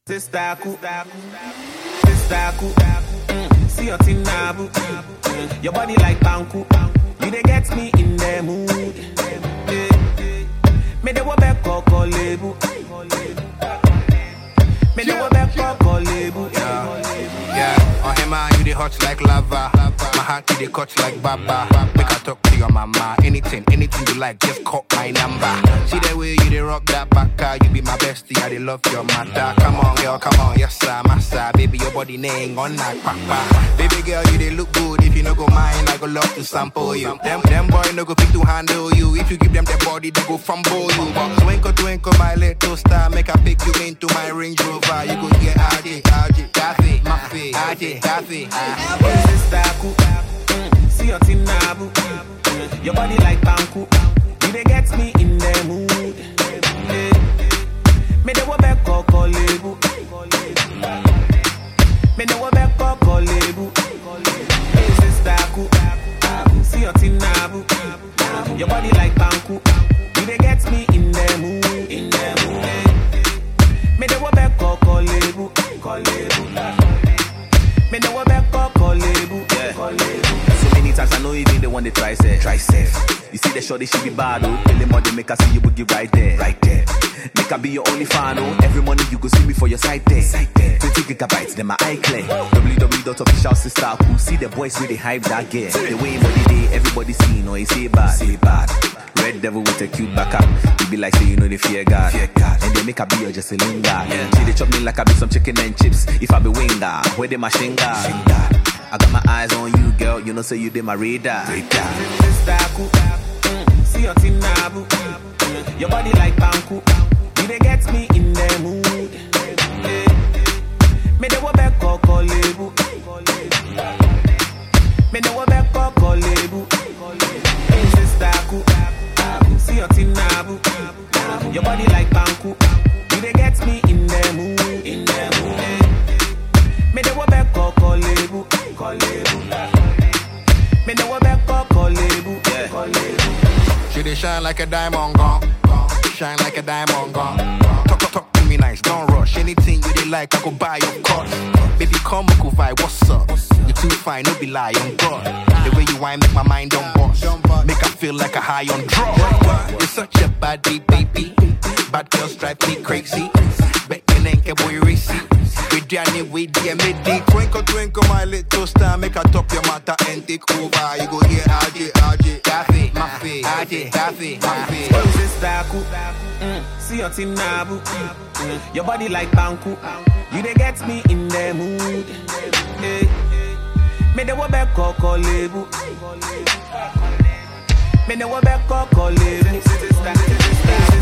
Testaku, testaku, mm, see your thing nabu. Mm, your body like banku, you dey get me in the mood. Me dey wo back koko lebu, me dey wo back koko lebu. Yeah, on him man, you the hot like lava. My heart you the cut like baba. Make I talk to your mama. Anything, anything you like, just call my number. See the way you the rock that baka. You be my bestie, I the love your matter. Come on, girl, come on, yes sir, massa. Baby, your body name on that papa. Baby girl, you they look good. If you no go mind, I go love to sample you. Them, them boy no go fit to handle you. If you give them their body, they go fumble you. But twinkle, twinkle, my little star, make I pick you into my Range Rover. You go get RJ, RJ, Kathy, Mafi, RJ, Kathy. ah. Testaku, mm, see your thing nabu. Mm, your body like banku, you dey get me in the mood. Me dey wo back koko lebu, me dey wo back koko lebu. Hey, Testaku, see your thing nabu. Your body like banku, you dey get me in the mood. In the mood. Me dey wo back koko lebu, koko lebu. Me know what back up, call label. Yeah. So many times I know even they want to try say. Try say. You see the shorty she be bad oh. Tell them they make her see you boogie right there. Right there. Make her be your only fan oh. Every morning you go see me for your side there. Side there. 20 gigabytes, then my eye clear. www.official sister who see the boys really hype that gear. The way for the day everybody see no he say bad. Say bad. Red devil with a cute back up. You be like say you know they fear God. Fear God. And they make her be your just a linger. Yeah. She they chop me like I be some chicken and chips. If I be winger, where they my shinga. I got my eyes on you, girl. You know, say you did my radar. Mm, See your thing nabu. Mm, Your body like banku. You they get me in the mood. Me dey wo back koko lebu. Me dey wo back koko lebu. Hey, Testaku, see your thing nabu. Your body like banku. You dey get me in the mood. In the mood. Me dey wo back koko lebu. Koko lebu. Me dey wo back koko lebu. Koko lebu. She they shine like a diamond gone. Shine like a diamond gone. Talk, talk, talk to me nice, don't rush. Anything you they like, I go buy your course. Baby, come, we go vibe, what's up? You too fine, no be lie, on God. The way you whine make my mind don't bust. Make I feel like a high on drugs. You're such a body, baby. Bad girls drive me crazy. Bet you ain't a boy racy. We Danny, we dear midi. Twinkle, twinkle, my little star. Make I top your matter and take over. You go here, RJ, RJ. Kathy, Mafi, RJ, Kathy, Mafi. Hey, Testaku, mm, see your thing nabu. Mm, Your body like banku. You dey get me in the mood. Hey. Me dey wo back koko lebu. Me dey wo back koko lebu.